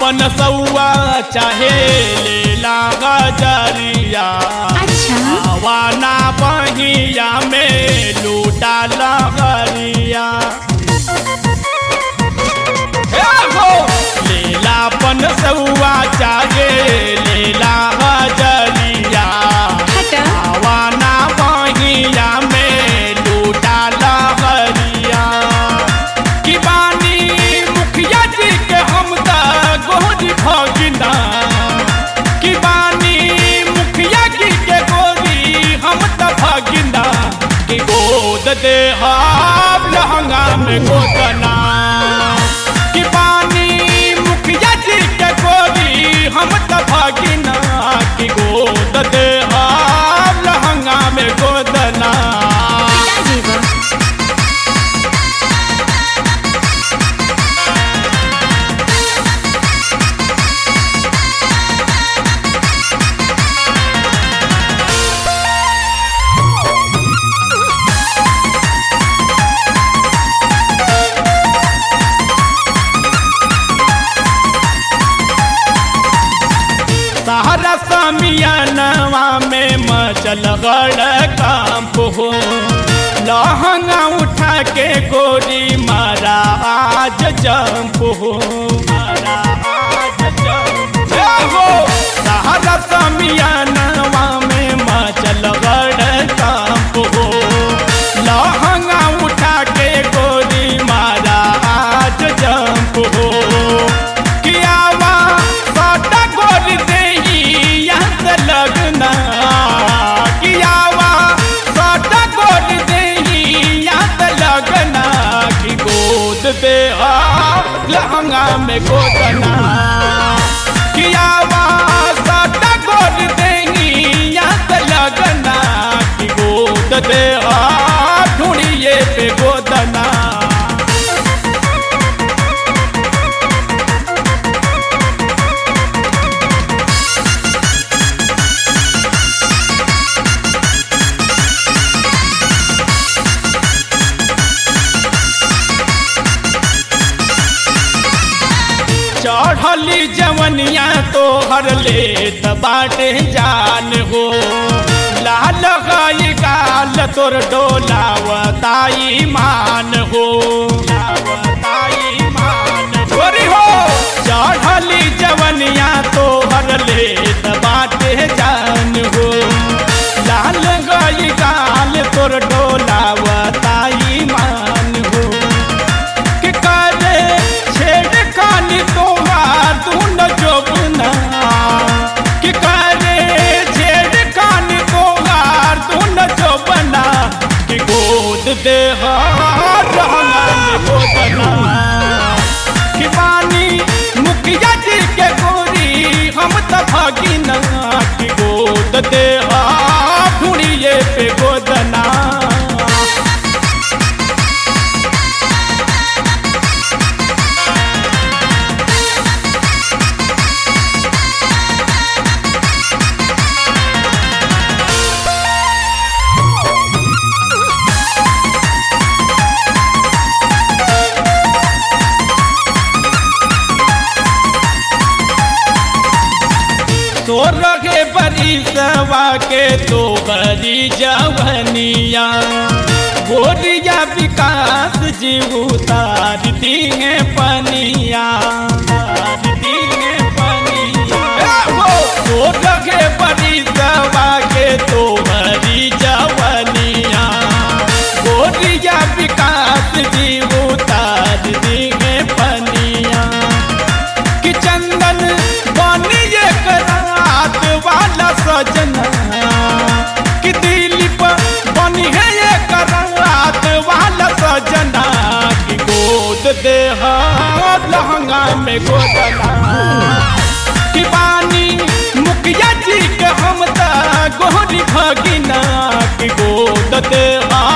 पन सौआ चाहे लेला गजरिया अच्छा आवाना बहिया में लूटा लहरिया हे हो लेला पन सौआ चाहे लेला गजरिया हटा आवाना बहिया में लूटा लहरिया कि बानी मुखिया जी के हम त गोरी भगिना कि बानी मुखिया जी के गोरी हम त भगिना कि गोद दे हाब लहंगा में गोदना कि बानी मुखिया जी के गोरी हम त भगिना कि गोद दे हाब लहंगा में गोदना पिता जीवन सहारा समियानवा में मचल गड़ कांप हो लहंगा उठा के गोरी मारा आज जंप हो मारा आज जंप हो सहारा समियानवा में मचल गड़ कांप हो लहंगा उठा के गोरी मारा आज जंप हो कियावा साटा गोर देही यहाँ से लगना कियावा साटा गोर देही यहाँ से लगना कि गोद दे आ लहंगा में गोदना कियावा साटा गोर देही यहाँ से लगना कि गोद दे आ ढूंढिए पे गोदना चढ़ली जवनिया तो हर ले बाटे जान हो लाल गाय गाल तोर डोलावताई मान हो लावताई मान छोरी हो चढ़ली जवनिया तो हर ले बाटे जान हो लाल गाय गाल तोर डोलावताई मान हो कि करे छेड़ खानी तोहार तू न जोबना कि करे छेड़ खानी तोहार तू न जोबना कि गोद दे हार रहना में गोदना कि पानी मुखिया जी के गोरी हम त भगिना कि गोद दे हार ढूंढिए पे गोदना तो रखे बरी सवा के तो बरी जवनिया गोरिया विकास जी उतार दी है पनिया उतार दी है पनिया तो रखे बरी सवा के तो बरी जवनिया गोरिया विकास जी उतार दी है पनिया कि चंदन बनी एक रात वाला सजना कि दिलीप बनी है एक रात वाला सजना कि गोद दे हाथ लहंगा में गोदना कि बानी मुखिया जी के हम त गोरी भगिना कि गोद दे हाथ